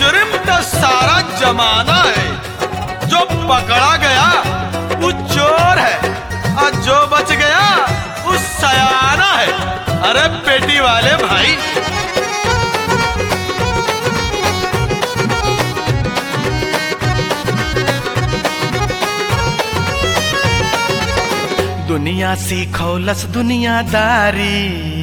मुजरिम तो सारा जमाना है जो पकड़ा गया वो चोर है और जो बच गया वो सयाना है अरे पेटी वाले भाई दुनिया सीखौलस दुनियादारी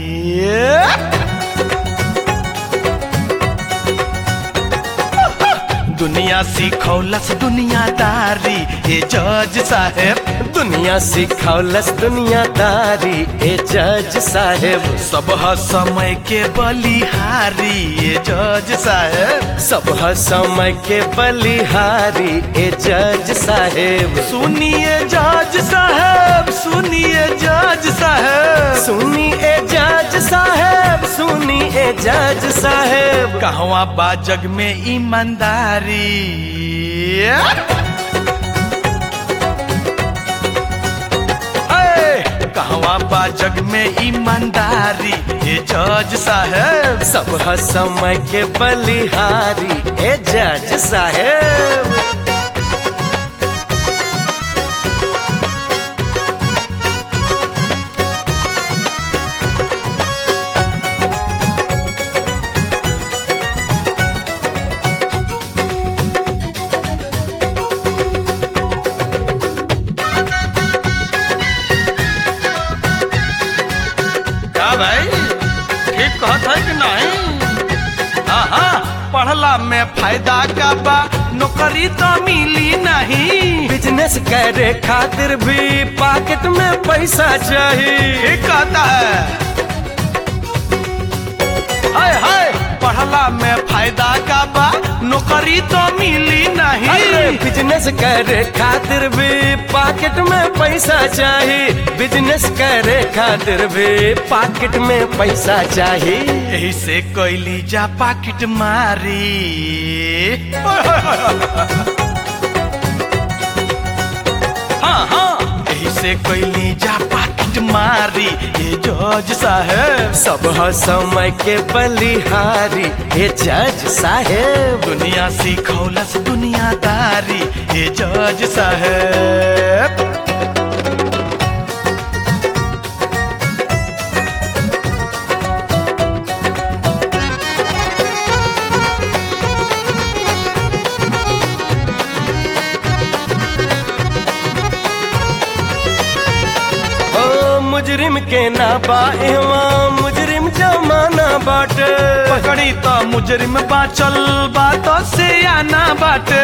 दुनिया सीखौलस दुनियादारी ये जज साहेब दुनिया सिखौलस दुनियादारी ए जज साहेब सब ह समय के बलिहारी ये जज साहेब सब ह समय के बलिहारी ए जज साहेब सुनिए जज साहेब सुनिए जज साहेब सुनी ए जज साहेब सुनी ए जज साहेब कहवा बा जग में ईमानदारी ए, कहवा बा जग में ईमानदारी ये जज साहेब सब ह समय के बलिहारी ए जज साहेब क्या भाई ठीक कहत है कि नहीं हाँ हाँ पढ़ला में फायदा का बा नौकरी तो मिली नहीं बिजनेस करे खातिर भी पॉकेट में पैसा चाहिए ठीक कहता है हाय हाय पढ़ला में फायदा का बा नौकरी तो मिली अरे नहीं बिजनेस करे खातिर भी पॉकेट में पैसा चाहिए बिजनेस करे खातिर भी पॉकेट में पैसा चाहिए यही से कैली जा पाकिट मारी ओए होए होए होए। हाँ हाँ यही से कैली जा पाकिट मारी ये जज साहेब सब ह समय के बलिहारी ये जज साहेब दुनिया सीखौलस दुनियादारी ये जज साहेब ओ मुजरिम के ना बा एहवा मुजरिम जमाना बाटे पकड़ी तो मुजरिम बाचल बातों से आना बाटे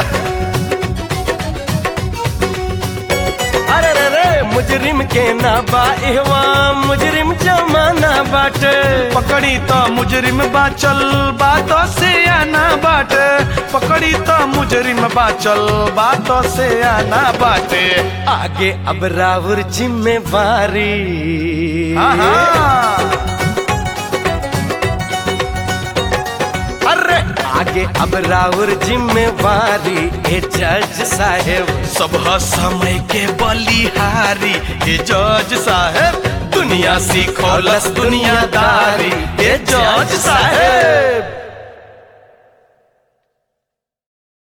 अरे रे रे मुजरिम के ना बा एहवा मुजरिम जमाना बाटे पकड़ी तो मुजरिम बाचल बातों से आना बाटे पकड़ी तो मुजरिम बाचल बातों से आना बाटे आगे अब राहुल जिम्मेवारी हाँ हाँ अरे आगे अब राहुल जिम्मेवारी ए जज साहेब सब ह समय के बलिहारी ये जज साहेब दुनिया सीखौलस दुनियादारी ये जज साहेब